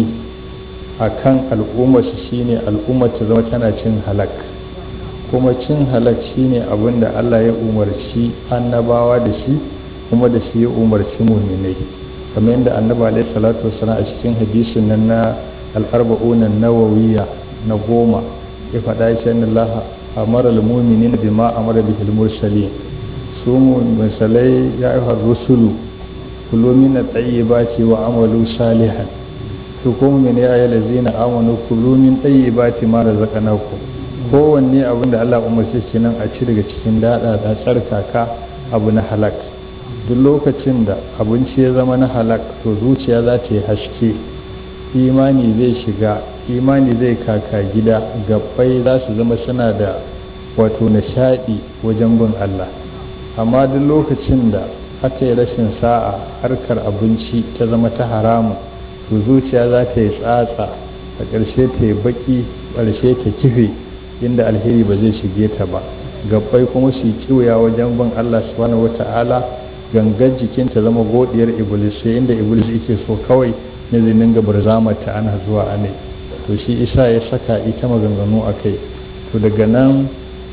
a kan al'ummarsu shine al'ummar ta zama tana cin halak kuma cin halak shine abin da allah ya umarci annabawa da shi kuma da shi ya umarci muminai kamar yadda annaba alaihi salatu wasalam a cikin hadisin nan na al'arba'unan nawawiya na goma ya faɗa shi Allah amara al-mu'minin bima amara bihi al-mursalin su misalai ya yi rusulu kullu min at-tayyibati wa amalu salihan to ko mu ne ayi lazina amanu kullu min tayyibati ma razaqnakum kowanne abin da Allah umarce shi nan a ci daga cikin dada da tsarkaka abu na halak duk lokacin da abinci ya zama na halak to zuciya za ta yi haske imani zai shiga imani zai kaka gida gabbai za su zama suna da wato nishadi wajen bin Allah amma duk lokacin da aka yi rashin sa'a harkar abinci ta zama ta haramu to zuciya za ta yi tsatsa a ƙarshe ta yi baki ƙarshe ta kife inda alheri ba zai shige ta ba gabbai kuma su yi kiwaya wajen bin Allah subhanahu wata'ala gangan jikin ta zama godiyar iblis sai inda iblis yake so kawai ne zai dinga barzamata ana zuwa ane to shi isa ya saka ita maganganu a kai to daga nan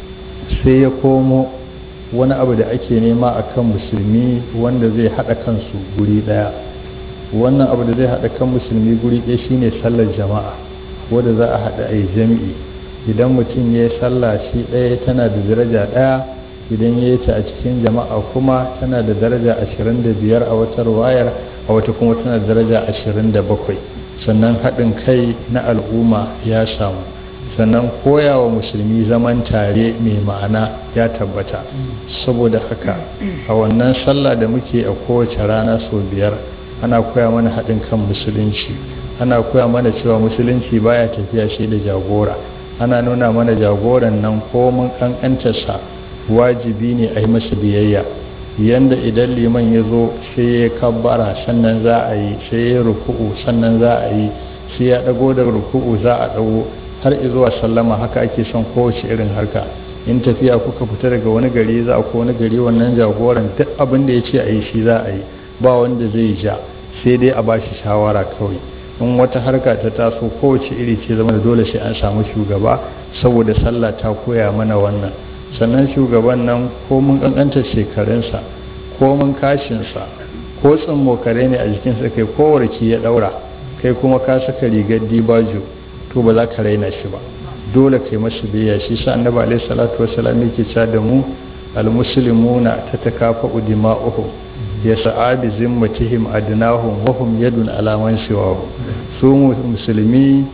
sai ya komo wani abu da ake nema a kan musulmi wanda zai haɗa kansu guri ɗaya wannan abu da zai haɗa kan musulmi guri ɗaya shine sallar jama'a wadda za a haɗa a yi jami'i idan mutum ya yi sallah shi ɗaya tana da daraja ɗaya idan ya yi ta a cikin jama'a kuma tana da daraja ashirin da biyar a wata wayar a wata kuma tana da daraja ashirin da bakwai sannan haɗin kai na al'umma ya samu sannan koyawa musulmi zaman tare mai ma'ana ya tabbata saboda haka a wannan sallah da muke a kowace rana sau biyar ana koya mana haɗin kan musulunci ana koya mana cewa musulunci baya tafiya shi da jagora ana nuna mana jagoran nan komin ƙanƙantarsa wajibi ne a yi masa biyayya yanda idan liman ya zo sai ya kabbara sannan za a yi sai ya ruku'u sannan za a yi sai ya dago da ruku'u za a dago har zuwa sallama haka ake son kowace irin harka in tafiya kuka fita daga wani gari za ko wani gari wannan jagoran duk abin da ya ce a yi shi za a yi ba wanda zai ja sai dai a ba shi shawara kawai in wata harka ta taso kowace iri ce zama da dole sai an samu shugaba saboda sallah ta koya mana wannan sannan shugaban nan ko mun kankanta shekarunsa ko mun kashinsa ko tsammokare ne a jikinsa kai ko warki ya daura kai kuma ka saka rigar dibajo to ba za ka raina shi ba dole kai masa biyayya shi sa annabi alaihi salatu wassalam yake cewa da mu almuslimuna tatakafa'u dima'uhum ya sa'abi zimmatihim adnahum wa hum yadun ala man siwahu su musulmi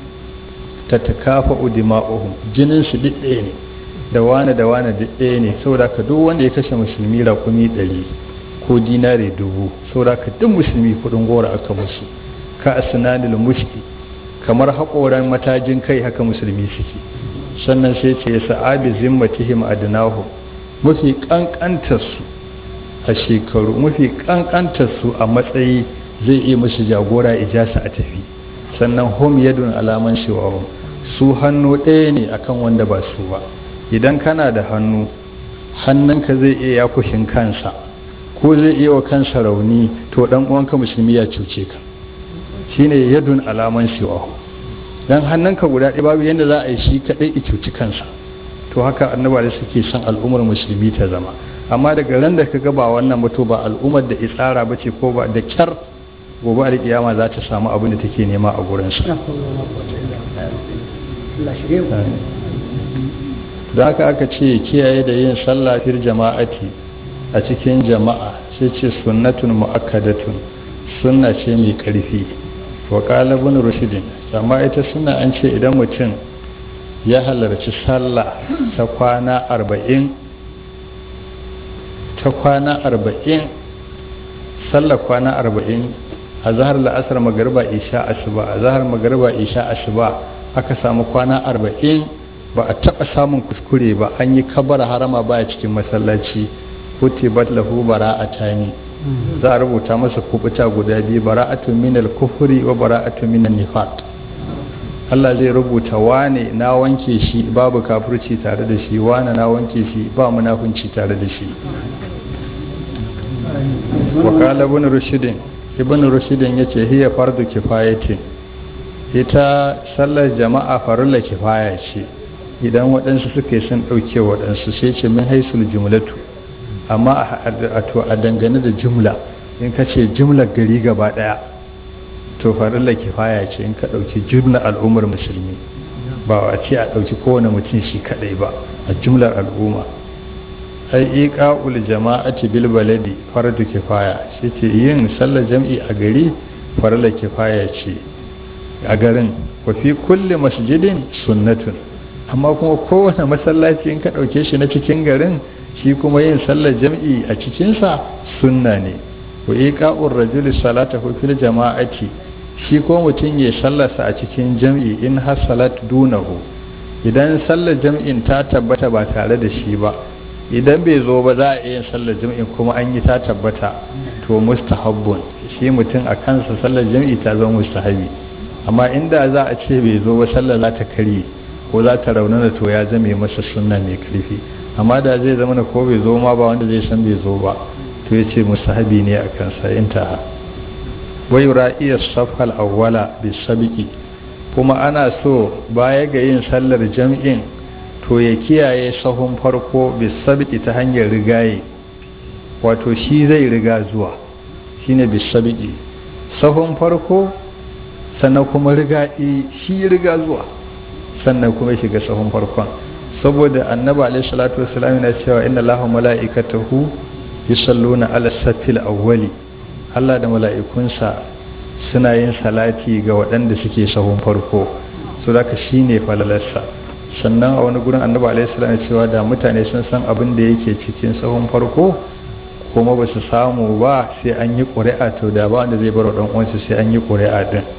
tatakafa'u dima'uhum jinin su duk ɗaya ne da wane da wane duk ɗaya ne saboda ka duk wanda ya kashe musulmi rakumi ɗari ko dinare dubu saboda ka duk musulmi kuɗin gora aka musu ka asnanil mushki kamar haƙoran matajin kai haka musulmi suke sannan sai ce sa'abi zimmatihim adnahu mafi kankantar su a shekaru mafi kankantar su a matsayi zai iya musu jagora ijasa a tafi sannan hum yadun alaman siwahum su hannu ɗaya ne akan wanda ba su ba idan kana da hannu hannunka zai iya yakushin kansa ko zai iya wa kansa rauni to dan uwanka musulmi ya cuce ka shine yadun alaman siwahu dan hannunka guda ɗaya babu yadda za a yi shi kaɗai i cuci kansa to haka annaba da suke son al'ummar musulmi ta zama amma daga ran da ka ga ba wannan mutu ba al'ummar da tsara ba ce ko ba da kyar gobe a kiyama za ta samu abin da take nema a gurinsa da haka aka ce kiyaye da yin sallah fil jama'ati a cikin jama'a sai ce sunnatun mu'akkadatun sunna ce mai karfi wa qala ibn rushd amma ita sunna an ce idan mutum ya halarci sallah ta kwana arba'in ta kwana arba'in sallah kwana arba'in a zahar la'asar magariba isha asuba a zahar magariba isha asuba aka samu kwana arba'in ba a taɓa samun kuskure ba an yi kabara harama baya cikin masallaci kutibat lahu bara'atani za a rubuta masa kubuta guda biyu bara'atun minal kufuri wa bara'atun minan nifaq Allah zai rubuta wane na wanke shi babu kafirci tare da shi wane na wanke shi ba munafunci tare da shi wa qala ibn rushd ibn rushd yace hiya fardu kifayatin ita sallar jama'a farilla kifaya ce idan waɗansu suka yi sun ɗauke waɗansu sai ce min haisul jumlatu amma a dangane da jumla in ka ce jumlar gari gaba ɗaya to farilla kifaya ce in ka ɗauki jumlar al'ummar musulmi ba a ce a ɗauki kowane mutum shi kaɗai ba a jumlar al'umma ai iqa'ul jama'ati bil baladi fardu kifaya shi ce yin sallar jam'i a gari farilla kifaya ce a garin wa fi kulli masjidin sunnatun amma kuma kowane masallaci in ka ɗauke shi na cikin garin shi kuma yin sallar jam'i a cikinsa sunna ne wa iqa'ur rajuli salatahu fil jama'ati shi ko mutum ya sallarsa a cikin jam'i in har salat dunahu idan sallar jam'in ta tabbata ba tare da shi ba idan bai zo ba za a iya sallar jam'in kuma an yi ta tabbata to mustahabbun shi mutum a kansa sallar jam'i ta zama mustahabi amma inda za a ce bai zo ba sallar za ta karye ko za ta raunana to ya zame masa sunna mai karfi amma da zai zama na ko bai zo ma ba wanda zai san bai zo ba to ya ce mustahabi ne a kansa intaha wai ra'iya safal awwala bi sabiki kuma ana so baya ga yin sallar jam'in to ya kiyaye sahun farko bi sabiki ta hanyar rigaye wato shi zai riga zuwa shine bi sabiki sahun farko sannan kuma riga shi riga zuwa sannan kuma shiga sahun farkon saboda annabi alaihi salatu wassalam yana cewa inna allaha mala'ikatahu yusalluna ala safil awwali Allah da mala'ikunsa suna yin salati ga waɗanda suke sahun farko su da shi ne falalarsa sannan a wani gurin annabi alaihi salam cewa da mutane sun san abin da yake cikin sahun farko kuma ba su samu ba sai an yi ƙuri'a to da ba wanda zai bar wa uwansu sai an yi ƙuri'a din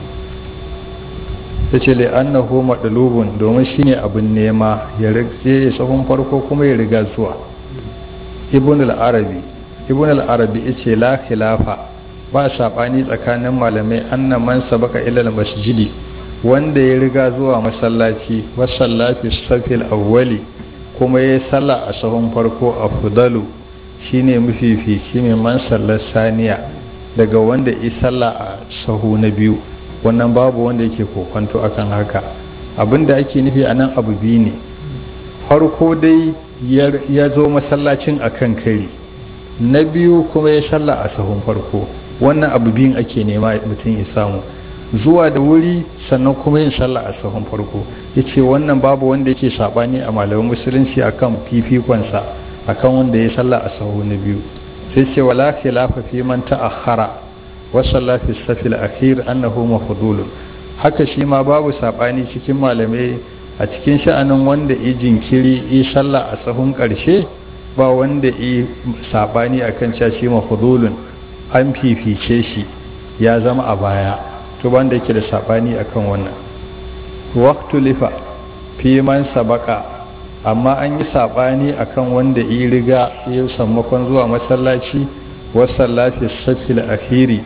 ta ce annahu madlubun domin shine abin nema ya rike sahun farko kuma ya riga zuwa ibn al-arabi ibn al-arabi yace la khilafa ba sabani tsakanin malamai anna man sabaka ila al-masjidi wanda ya riga zuwa masallaci wa sallati safil awwali kuma ya salla a sahun farko afdalu shine mafifici mai man sallar saniya daga wanda ya salla a sahu na biyu wannan babu wanda yake kokonto akan haka abinda ake nufi a nan abu biyu ne farko dai ya zo masallacin akan kari na biyu kuma ya salla a sahun farko wannan abu biyun ake nema mutum ya samu zuwa da wuri sannan kuma yin sallah a sahun farko ya ce wannan babu wanda yake saɓani a malamin musulunci akan fifikonsa akan wanda ya sallah a sahu na biyu sai ce wala khilafa fi man ta'akhkhara wa salla fi safil akhir annahu mafdulun haka shi ma babu saɓani cikin malamai a cikin sha'anin wanda yi jinkiri yi sallah a sahun ƙarshe ba wanda yi saɓani akan cewa shi mafdulun an fifice shi ya zama a baya to banda yake da sabani akan wannan waqtu lifa fi man sabaka amma an yi sabani akan wanda yi riga ya sammakon zuwa masallaci wa sallafi safil akhiri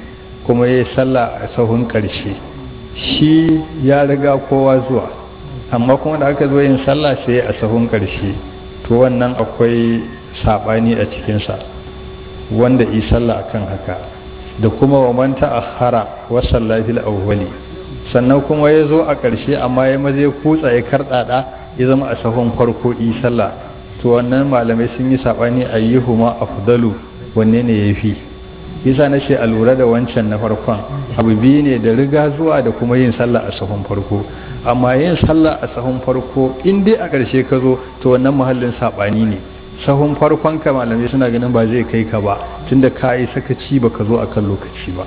kuma ya yi sallah a sahun ƙarshe shi ya riga kowa zuwa amma kuma da aka zo yin sallah sai a sahun ƙarshe to wannan akwai saɓani a cikinsa wanda yi sallah akan haka da kuma wa man ta'akhara wa sallafil awwali sannan kuma ya zo a ƙarshe amma ya maze kutsa ya karɗaɗa ya zama a sahun farko yi sallah to wannan malamai sun yi saɓani ayyuhuma afdalu wanne ne ya fi yasa na ce a lura da wancan na farkon abu biyu ne da riga zuwa da kuma yin sallah a sahun farko amma yin sallah a sahun farko in dai a ƙarshe ka zo to wannan muhallin saɓani ne sahun farkon ka malamai suna ganin ba zai kai ka ba tunda ka yi sakaci ba ka zo a kan lokaci ba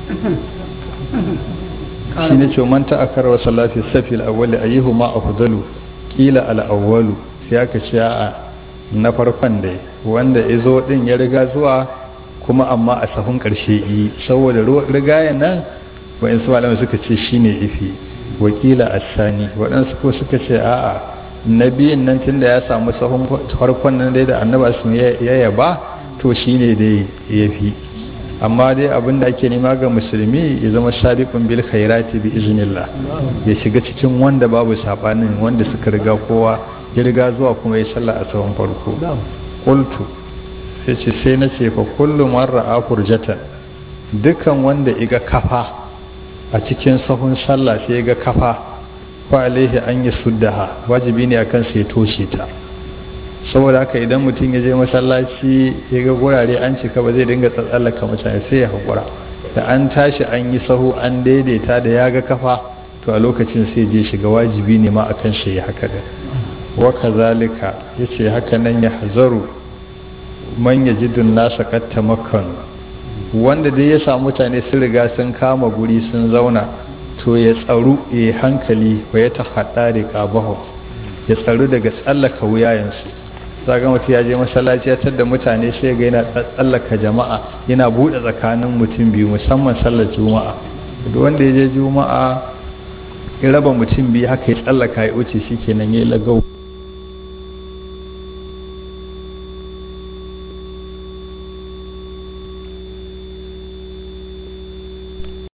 shi ne ce manta a karar salafi safi al'awwali ayyuhu ma afdalu kila al'awwalu sai aka ce a na farkon dai wanda ya zo din ya riga zuwa kuma amma a sahun karshe yi saboda rigayen nan wa'insu malamai suka ce shine ifi wakila asani waɗansu ko suka ce a'a na biyun nan tun da ya samu sahun farkon nan dai da annaba sun ya yaba to shine dai ya fi amma dai abin da ake nema ga musulmi ya zama sabiqun bil khairati bi iznillah ya shiga cikin wanda babu sabanin wanda suka riga kowa ya riga zuwa kuma ya sallah a sahun farko qultu sai ce sai na ce fa kullu man ra'a furjatan dukan wanda iga kafa a cikin sahun sallah sai ya ga kafa fa alaihi an yi suddaha wajibi ne akan sai toshe ta saboda haka idan mutum ya je masallaci ya ga gurare an cika ba zai dinga tsallaka mutane sai ya haƙura da an tashi an yi sahu an daidaita da ya ga kafa to a lokacin sai je shiga wajibi ne ma akan shi ya haka da wa kazalika yace haka nan ya hazaru man yajidun nasa katta makkan wanda dai ya samu mutane sun riga sun kama guri sun zauna to ya tsaru ya hankali wa ya tahaɗa da ƙabahu ya tsaru daga tsallaka wuyayensu za ga mutum ya je masallaci ya da mutane sai ga yana tsallaka jama'a yana buɗe tsakanin mutum biyu musamman sallar juma'a duk wanda ya je juma'a ya raba mutum biyu haka ya tsallaka ya wuce shi kenan ya lagau